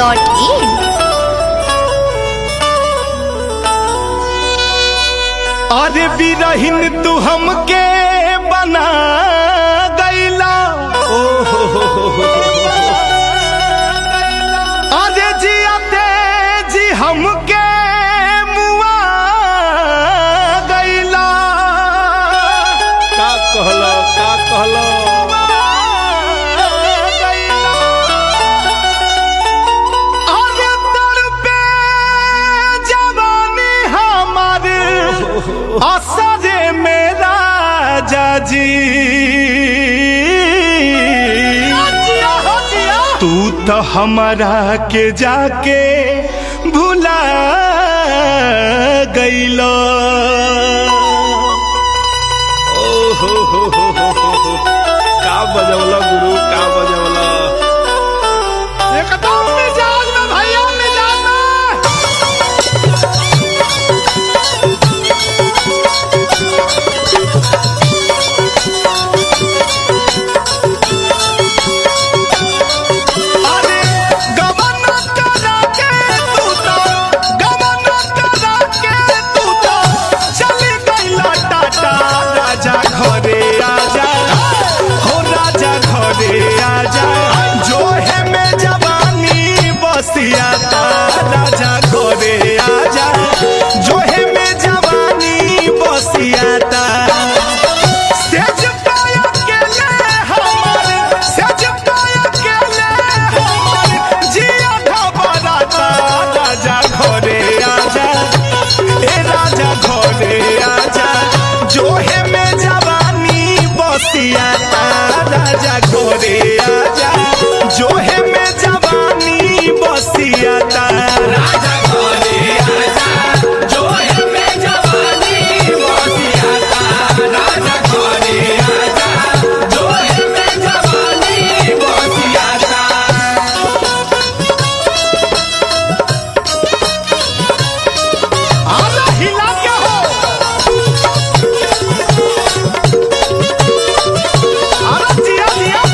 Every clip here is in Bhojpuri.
धूमवेब.in अरे बिरहिन तू हमके बना गईला ओ हो हो हो हो। अरे जियाते जी हमके मुआ गईला का कहलो का कहलो अरे तड़पे जवानी हमार असरे मेरा जाजी तू तो हमारा के जाके भुला गईलो ओ हो हो हो हो हो हो। का बजवला गुरु का बजवला एकदम मिजाज में भैया मिजाज में अरे गमन करा के तू तो गमन करा के तू तो चली गईला टाटा राजा घरे आजा हो राजा घरे आजा जो है में जवानी बसिया ता राजा घरे आजा जो है में जवानी बसिया ता सेज पाया के ले हमर सेज पाया के ले हमर जिया घबराता राजा घरे आजा ए राजा घरे आजा जो है में जवानी बसिया ता राजा घरे आजा जो है में जवानी बसिया ता राजा घरे आजा जो है में जवानी बसिया ता राजा घरे आजा जो है में जवानी बसिया ता आला हिला के हो आला जिया जिया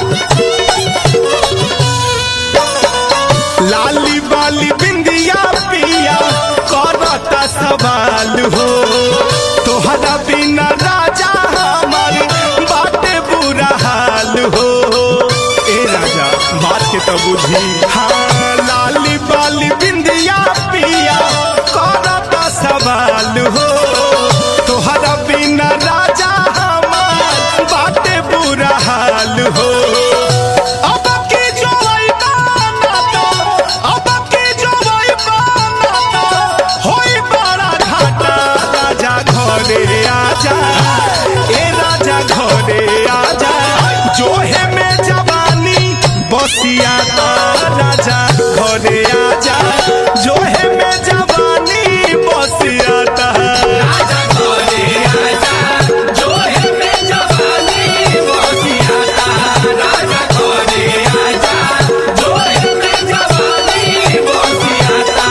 लाली बाली बिंदिया पिया करता सवाल हो तोहरा बिना राजा हमार बाटे बुरा हाल हो ए राजा बात के तो बुझी हाँ लाली बाली बिंदिया पिया करता सवाल हो तोहरा बिना राजा हमार बाटे बुरा हाल हो अब की जोई बाना तो अब की जोई बाना तो होई बड़ा घाटा राजा घरे आजा ए राजा घरे आजा जो है में जवानी बसिया ता राजा घरे आजा जो है में जवानी बसिया ता राजा घरे आजा जो है में जवानी बसिया ता राजा घरे आजा जो है में जवानी बसिया ता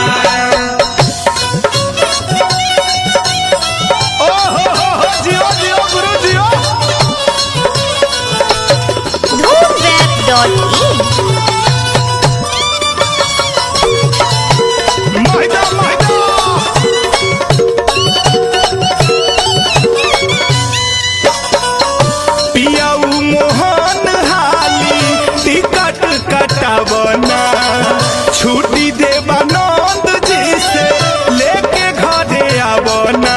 ओ हो हो हो जियो जियो गुरु जियो धूमवेब.in महिदा महिदा पियाऊ मोहन हाली टिकट कटावना छुट्टी देवा नंद जी से लेके घरे आवना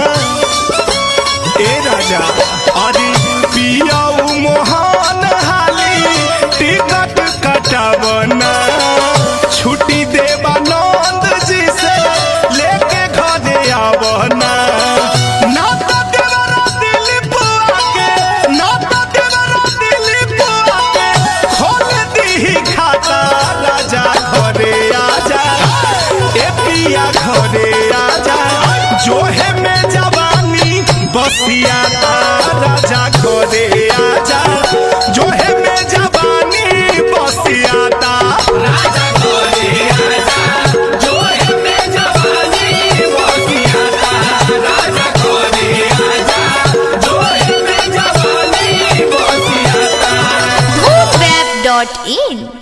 ए राजा अरे पियाऊ मोहन हाली टिकट कटावना छुट्टी देवा नंद जी से लेके घरे आवना ना तो देवरा दिलीप आके ना तो देवरा दिलीप आके खोल दी खाता राजा घरे आजा ए पिया घरे आजा जो है में जवानी बसिया ता राजा घरे आजा जो है में जवानी बसिया ता राजा घरे आजा जो है में जवानी बसिया ता राजा घरे आजा जो है में जवानी बसिया ता धूमवेब.in